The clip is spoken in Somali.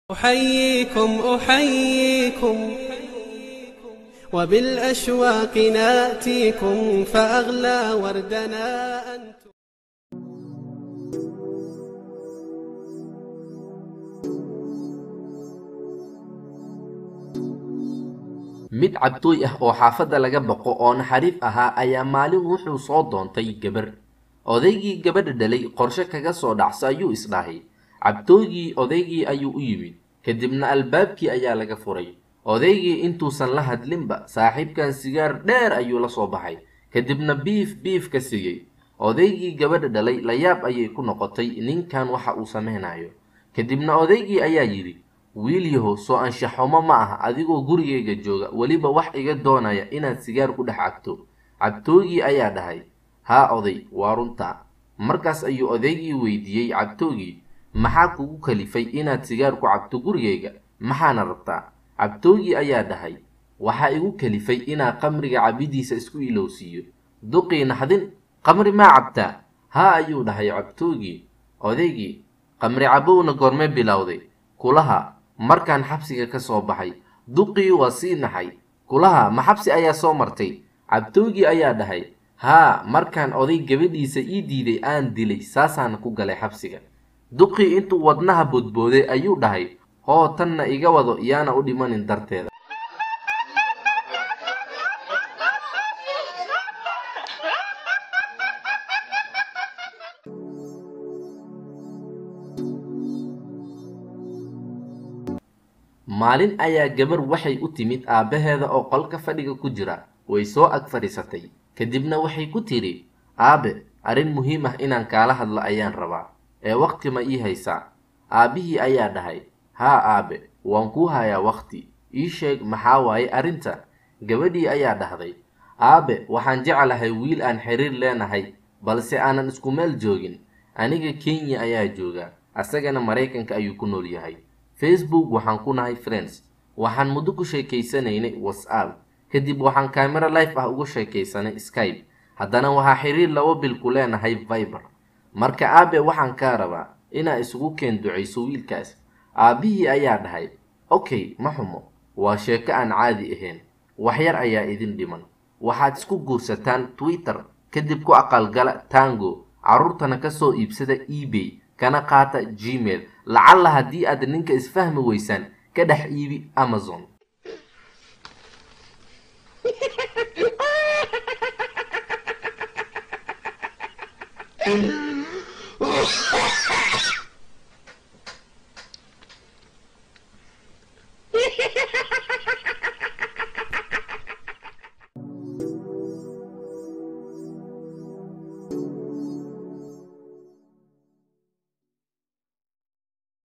أحييكم أحييكم وبالأشواق ناتيكم فأغلى وردنا أنتم mid cabtooy ah oo xaafadda laga baqo oo naxariif ahaa ayaa maalin wuxuu soo doontay gabar odaygii gabadha dhalay qorshe kaga soo dhacso ayuu isdhahay cabtooygii odaygii ayuu u yimid kadibna albaabkii ayaa laga furay odaygii intuusan la hadlinba saaxiibkan sigaar dheer ayuu la soo baxay kadibna biif biif ka sigay odaygii gabadha dhalay layaab ayay ku noqotay ninkan waxa uu sameynayo kadibna odaygii ayaa yidhi wiilyahow soo anshaxumo ma aha adigoo gurigayga jooga weliba wax iga doonaya inaad sigaar ku dhex cabto cabtoogii ayaa dhahay haa oday waa runtaa markaas ayuu odaygii weydiiyey cabtoogii maxaa kugu kalifay inaad sigaar ku cabto gurigayga maxaana rabtaa cabtoogii ayaa dhahay waxaa igu kalifay inaa qamriga cabidiisa isku ilowsiiyo duqii naxdin qamri maa cabtaa haa ayuu dhahay cabtoogii odaygii qamri cabowna goormee bilowday kulaha markaan xabsiga ka soo baxay duqii waa sii naxay kulaha ma xabsi ayaa soo martay cabtoogii ayaa dhahay haa markaan oday gabadhiisa ii diiday aan dilay saasaana ku galay xabsiga duqii intuu wadnaha boodbooday ayuu dhahay hoo tanna iga wado yaana u dhimanin darteeda maalin ayaa gabar waxay u timid aabbaheeda oo qolka fadhiga ku jira way soo ag fadhiisatay kadibna waxay ku tidhi aabe arrin muhiim ah inaan kaala hadlo ayaan rabaa ee waqti ma ii haysaa aabbihii ayaa dhahay haa aabe waan kuu hayaa waqti ii sheeg maxaa waaye arrinta gabadhii ayaa dhahday aabe waxaan jeclahay wiil aan xiriir leenahay balse aanan isku meel joogin aniga kenya ayaa jooga asagana maraykanka ayuu ku nool yahay facebook waxaan ku nahay friends waxaan muddo ku sheekaysanaynay whatsapp kadib waxaan camera life ah uga sheekaysanay skype haddana waxaa xiriir laba bil ku leenahay viber marka aabe waxaan kaa rabaa inaa isugu keen ducayso wiilkaas aabbihii ayaa dhahay okay ma xumo waa sheeko aan caadi ahayn waxyar ayaa idin dhiman waxaad isku guursataan twitter kadib ku aqalgala tango carruurtana kasoo iibsada ebay kana qaata gmail lacalla haddii aad ninka isfahmi weysaan ka dhex iibi amazon